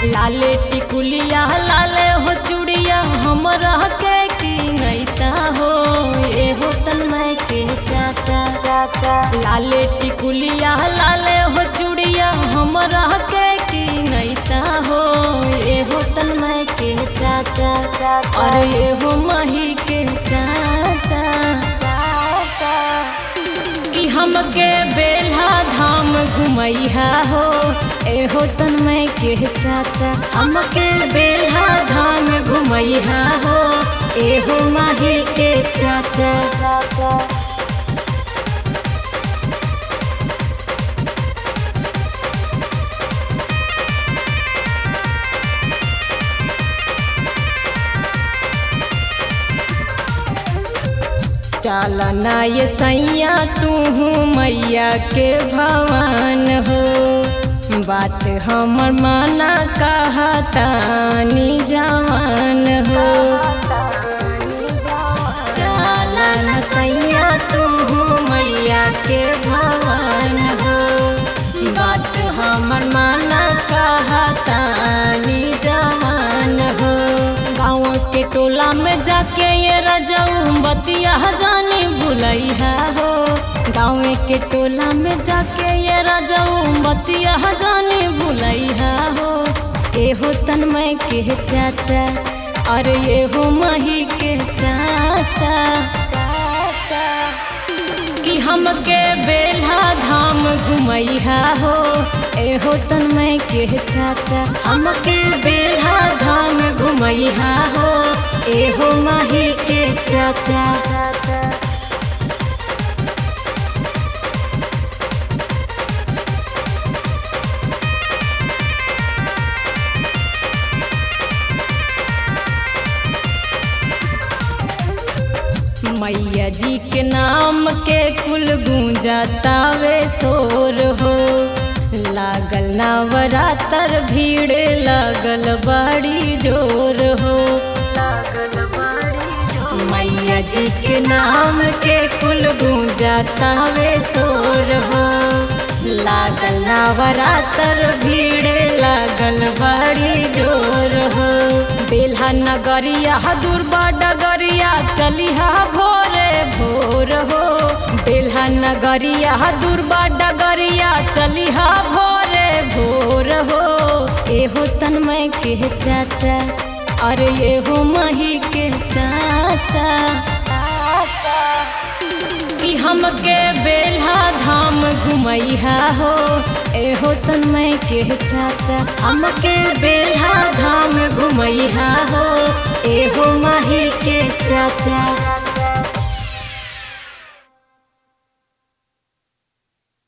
लाले टिकुलिया लाले हो चूड़िया हमरा के की नैता हो ए हो तन्मय के चाचा चाचा लाले टिकुलिया लाले हो चूड़िया हमरा के की नैता हो ए हो तन्मय के चाचा चाचा अरे ए हो माही के चाचा चाचा कि हमके बेल्हा धाम घुमैहा हो एहो तन्मय के चाचा हमके बेल्हा धाम घुमैहा हो एहो माही के चाचा चाचा चल ना ये सैया तू मैया के भवन हो बात हमर माना कहतानी जवान हो चल ना सैया तू मैया के भवन हो बात हमर माना कहतानी जवान हो गाँव के टोला में जाके ये रजऊ बतिया जानी भुलैया हो गाँव के टोला में जाके ये रजऊ बतिया जानी भुलैया हो एहो तन्मय के चाचा अरे एहो माही के चाचा चाचा कि हमके बेल्हा धाम घुमैहा हो एहो तन्मय के चाचा हमके बेल्हा धाम घुमैहा हो एहो माही के चाचा मैया जी के नाम के कुल गूंजातावे शोर हो लागल नवरातर भीड़ लागल बड़ी जोर हो मैया जी के नाम के कुल गूंजातावे शोर हो लागल नवरातर भीड़ लागल बड़ी जोर हो बेल्हा नगरिया दुर्बा डगरिया चलिहा भोरे भोर हो बेल्हा नगरिया दुर्बा डगरिया चलिहा भोरे भोर हो एहो तन्मय के चाचा अरे एहो माही के चाचा कि हमके बेल्हा धाम घुमैहा हो एहो तन्मय के चाचा हमके बेल्हा धाम घुमैहा हो एहो माही के चाचा